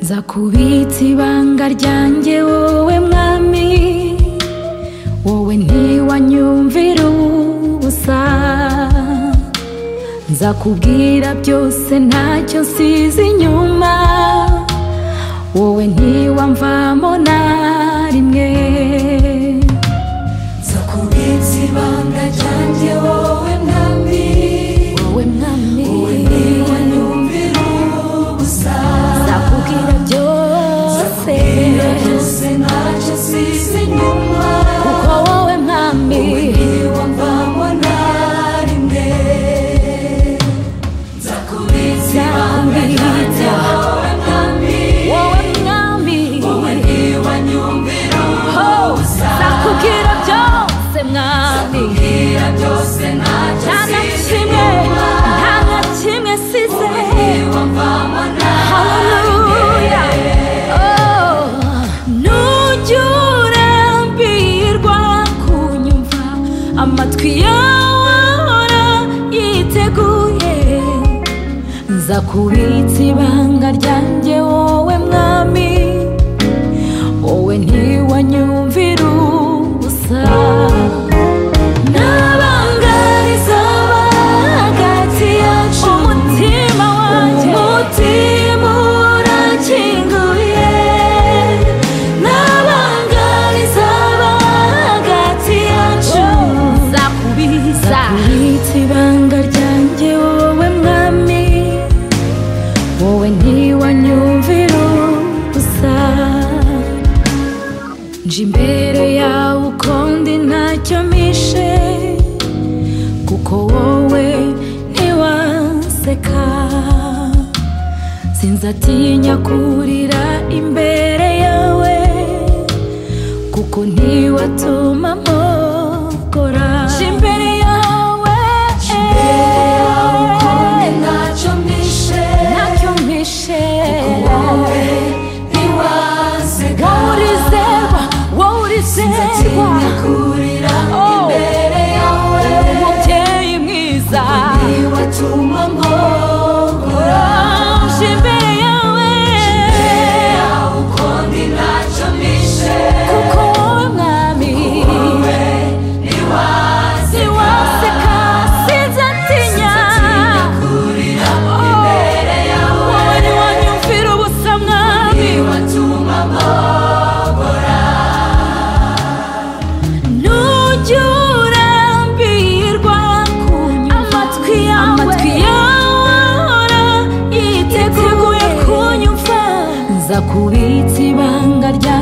nza kubitsa ibanga ryanjye wowe mwami wowe ntiwanyumvira ubusa nza kubwira byose ntacyo nsize inyuma wowe ntiwamvamo na rimwe nza kubitsa ibanga ryanjye wowe mwami wowe mwami wowe ntiwanyumvira ubusa nzakubwira byose Kubwira byose ntacyo nsize inyuma kuko wowe mwami ntiwamvamo na rimwe nza kubitsa ibanga ryanjye wowe mwami wowe mwami wowe ntiwanyumvira ubusa nzakubwira byose mwami Kubwira byose ntacyo nta na nsize kimwe inyuma nta na kimwe size ntiwamvamo na haleluya Oh, nujya urambirwa kunyumva amatwi yawe ahora yiteguye nza kubitsa ibanga ryanjye wowe mwami wowe ntiwanyumvira ubusa Nabangariza hagati yacu umutima wanjye umutima urakinguye Nabangariza hagati yacu nzakubiza kubitsa ibanga ryanjye wowe mwami wowe ntiwanyumvira ubusa nje imbere yawe ukundi ntacyo mishe kuko wowe ntiwaseka sinzatinya kurira imbere yawe kuko ntiwatuma mpokora nje imbere yawe Imbere yawe ukundi ntacyo mpishe ntacyo mpishe wowe ntiwaseka wowe urizerwa wowe urizerwa Sinzatinya kurira imbere yawe umubyeyi mwiza ntiwatuma mpora nje imbere yawe yawe ukundi ntacyo mpishe kuko wowe mwami wowe ntiwaseka ntiwaseka sinzatinya sinzatinya kurira imbere yawe wowe ntiwanyumvira ubusa mwami ntiwatuma mpora nujya urambirwa amatwi yawe ahora yiteguye kunyumva nza kubitsa ibanga rya